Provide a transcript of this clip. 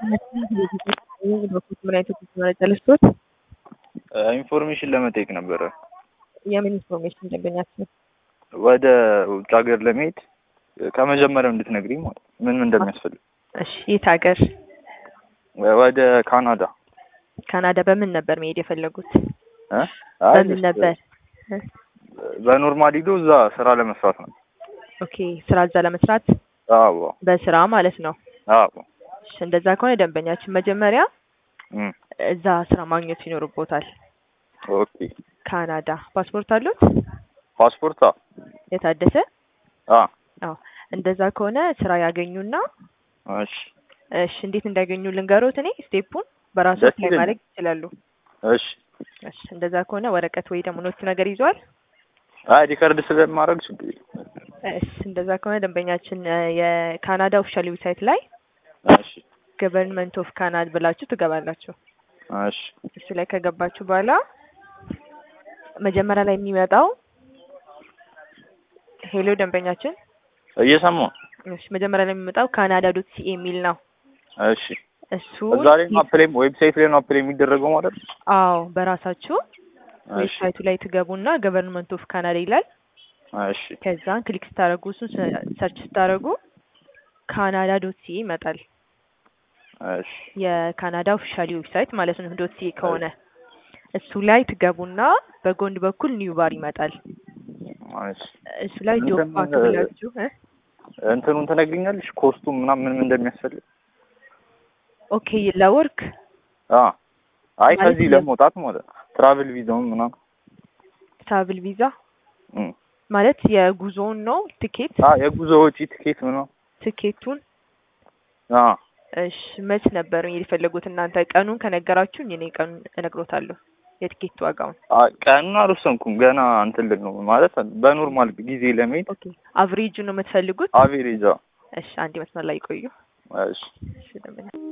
ምን አይነት መረጃ ልስጦት? ኢንፎርሜሽን ለመጠየቅ ነበረ። የምን ኢንፎርሜሽን ደንበኛችን? ወደ ውጭ ሀገር ለመሄድ ከመጀመሪያው እንድትነግሪኝ ማለት ነው። ምን ምን እንደሚያስፈልግ። እሺ የት ሀገር? ወደ ካናዳ። ካናዳ በምን ነበር መሄድ የፈለጉት? እ? አይ በምን ነበር? በኖርማል ሂዶ እዛ ስራ ለመስራት ነው። ኦኬ ስራ እዛ ለመስራት አዎ በስራ ማለት ነው። አዎ። እሺ እንደዛ ከሆነ ደንበኛችን መጀመሪያ እም፣ እዛ ስራ ማግኘት ይኖርቦታል። ኦኬ። ካናዳ ፓስፖርት አሉት? ፓስፖርት? አዎ የታደሰ? አዎ። አዎ እንደዛ ከሆነ ስራ ያገኙና እሺ እሺ እንዴት እንዳገኙ ልንገሮት። እኔ ስቴፑን በራሱ ደስ ላይ ይለኛል። ማድረግ ይችላሉ። እሺ። እሺ እንደዛ ከሆነ ወረቀት ወይ ደግሞ ኖት ነገር ይዟል። አይ ሪከርድ ስለማድረግ ችግር የለም። እሺ እንደዛ ከሆነ ደንበኛችን እ፣ የካናዳ ኦፊሻል ዌብሳይት ላይ እሺ ገቨርንመንት ኦፍ ካናዳ ብላችሁ ትገባላችሁ። እሺ እሱ ላይ ከገባችሁ በኋላ መጀመሪያ ላይ የሚመጣው ሄሎ ደንበኛችን፣ እየሰማሁ ነው። እሺ መጀመሪያ ላይ የሚመጣው ካናዳ ዶት ሲኤ የሚል ነው። እሺ እሱ እዛ ላይ ነው አፕላይ ዌብሳይት ላይ ነው አፕላይ የሚደረገው ማለት ነው። አዎ በራሳችሁ እሺ ዌብሳይቱ ላይ ትገቡና ገቨርንመንት ኦፍ ካናዳ ይላል። እሺ ከዛን ክሊክ ስታደርጉ እሱን ሰርች ስታደርጉ ካናዳ ዶት ሲኤ ይመጣል። እሺ የካናዳ ኦፊሻሊ ዌብሳይት ማለት ነው። ዶት ሲኤ ከሆነ እሱ ላይ ትገቡና በጎን በኩል ኒው ባር ይመጣል። እሺ እሱ ላይ ጆብ እንትን ፓክ ብላችሁ እ እንትኑን ትነግሪኛለሽ? ኮስቱም ምናምን ምን ምን እንደሚያስፈልግ? ኦኬ ለወርክ አ አይ ማለት ከዚህ ለ- ለመውጣት ማለት ነው። ትራቭል ቪዛውን ምናምን ትራቭል ቪዛ እም ማለት የጉዞውን ነው ትኬት አ የጉዞ ወጪ ትኬት ምናምን ትኬቱን አ እሺ መች ነበር መሄድ የፈለጉት እናንተ ቀኑን ከነገራችሁኝ እኔ ቀኑን እነግሮታለሁ የትኬት ዋጋውን አ ቀኑን አልወሰንኩም ገና እንትን ልል ነው ማለት በኖርማል ጊዜ ለመሄድ ኦኬ አቭሬጁ ነው የምትፈልጉት አቬሬጃ እሺ አንድ መስመር ላይ ቆዩ እሺ እሺ ደንበኛ